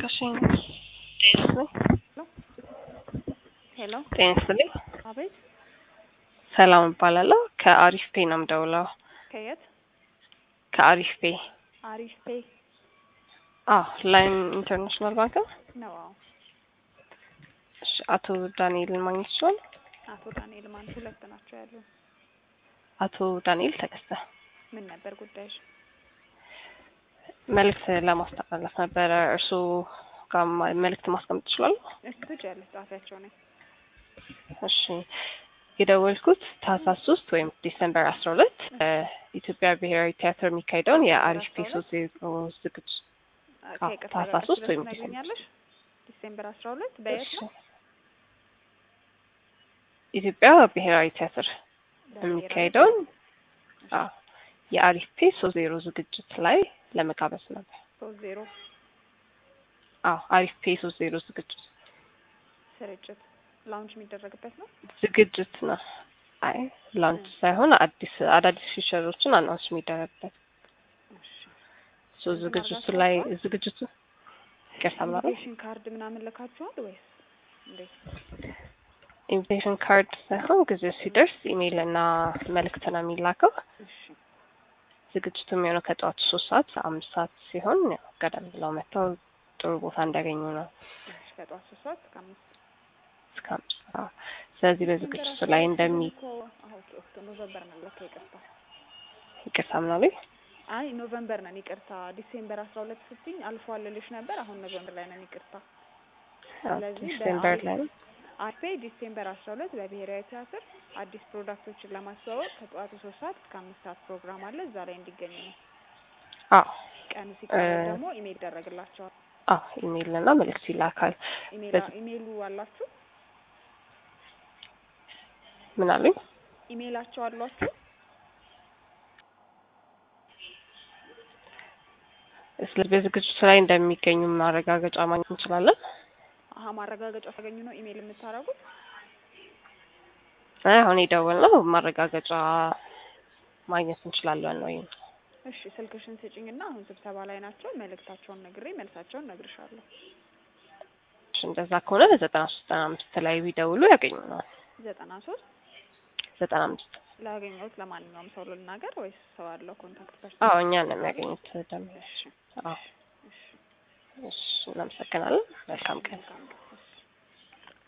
እሺ ጤና ሄሎ ጤና ይስጥልኝ። አቤት ሰላም እባላለሁ። ከአሪፍ ፔ ነው የምደውለው። ከየት ከአሪፍ ፔ አሪፍ ፔ አዎ፣ ላይን ኢንተርናሽናል ባንክ ነው። ነው አዎ እሺ፣ አቶ ዳንኤልን ማግኘት ይችላል? አቶ ዳንኤል ማን ሁለት ናቸው ያሉ አቶ ዳንኤል ተከስተ ምን ነበር ጉዳይሽ መልእክት ለማስተላለፍ ነበረ። እርስዎ ጋር ማ- መልእክት ማስቀመጥ ይችላሉ? እስቲ ትችያለሽ ጻፊያቸው ነኝ እሺ የደወልኩት ታህሳስ ሶስት ወይም ዲሰምበር አስራ ሁለት ኢትዮጵያ ብሔራዊ ቲያትር የሚካሄደውን የአሪፍ ፔ ሶስት ዜሮ ዝግጅት አዎ፣ ከይቅርታ ታህሳስ ጋር ሶስት ወይም ትነግሪኛለሽ ዲሴምበር አስራ ሁለት በየት ነው ኢትዮጵያ ብሔራዊ ቲያትር የሚካሄደውን አዎ የአሪፍ ፔ ሶስት ዜሮ ዝግጅት ላይ ለመጋበዝ ነበር። ሶስት ዜሮ አዎ አሪፍ ፔ ሶስት ዜሮ ዝግጅት ስርጭት ላውንች የሚደረግበት ነው ዝግጅት ነው። አይ ላንች ሳይሆን አዲስ አዳዲስ ፊቸሮችን አናውንስ የሚደረግበት እሺ ሶ ዝግጅቱ ላይ ዝግጅቱ ይቅርታ ምናምን ኢንቪቴሽን ካርድ ምናምን ልካችኋል ወይስ እንዴት ኢንቪቴሽን ካርድ ሳይሆን ጊዜው ሲደርስ ኢሜይል እና መልእክት ነው የሚላከው። እሺ ዝግጅቱ የሚሆነው ከጠዋቱ ሶስት ሰዓት አምስት ሰዓት ሲሆን ያው ቀደም ብለው መጥተው ጥሩ ቦታ እንዲያገኙ ነው እሺ ከጠዋት ሶስት ሰዓት እስከ አምስት እስከ አምስት ሰዓት። ስለዚህ በዝግጅቱ ላይ እንደሚ እኮ አዎ ኦኬ ኦኬ ኖቨምበር ነን ለካ ይቅርታ ይቅርታ ምናምን አይ ኖቨምበር ነን ይቅርታ ዲሴምበር አስራ ሁለት ስትኝ አልፏል ልልሽ ነበር አሁን ኖቨምበር ላይ ነን ይቅርታ ስለዚህ ዲሴምበር በአሪፍ- ላይ ነው። አርፔ ዲሴምበር አስራ ሁለት በብሔራዊ ቲያትር አዲስ ፕሮዳክቶችን ለማስተዋወቅ ከጠዋቱ ሶስት ሰዓት እስከ አምስት ሰዓት ፕሮግራም አለ እዛ ላይ እንዲገኙ ነው አዎ ቀኑ ሲቀረብ እ- ደግሞ ኢሜል ይደረግላቸዋል አዎ ኢሜይል እና መልእክት ይላካል። ኢሜል በዚህ- ኢሜሉ አላችሁ ምን አሉኝ? ኢሜላቸው አሏችሁ ስለዚህ በዝግጅቱ ላይ እንደሚገኙ ማረጋገጫ ማግኘት እንችላለን። አሀ ማረጋገጫ ታገኙ ነው ኢሜል የምታደርጉት አይ አሁን የደወልነው ማረጋገጫ ማግኘት እንችላለን ወይ? እሺ ስልክሽን ስጭኝና አሁን ስብሰባ ላይ ናቸው መልእክታቸውን ነግሬ መልሳቸውን ነግርሻለሁ እሺ፣ እንደዛ ከሆነ ዘጠና ሶስት ዘጠና አምስት ላይ ቢደውሉ ያገኙናል። ዘጠና ሶስት ዘጠና አምስት ላገኘሁት ለማንኛውም ሰው ልናገር ወይስ ሰው አለው ኮንታክት ፐርሰን አዎ እኛ ነው የሚያገኙት። ደም እሺ አዎ እሺ እሺ፣ እናመሰግናለን። መልካም ቀን። መልካም ቀን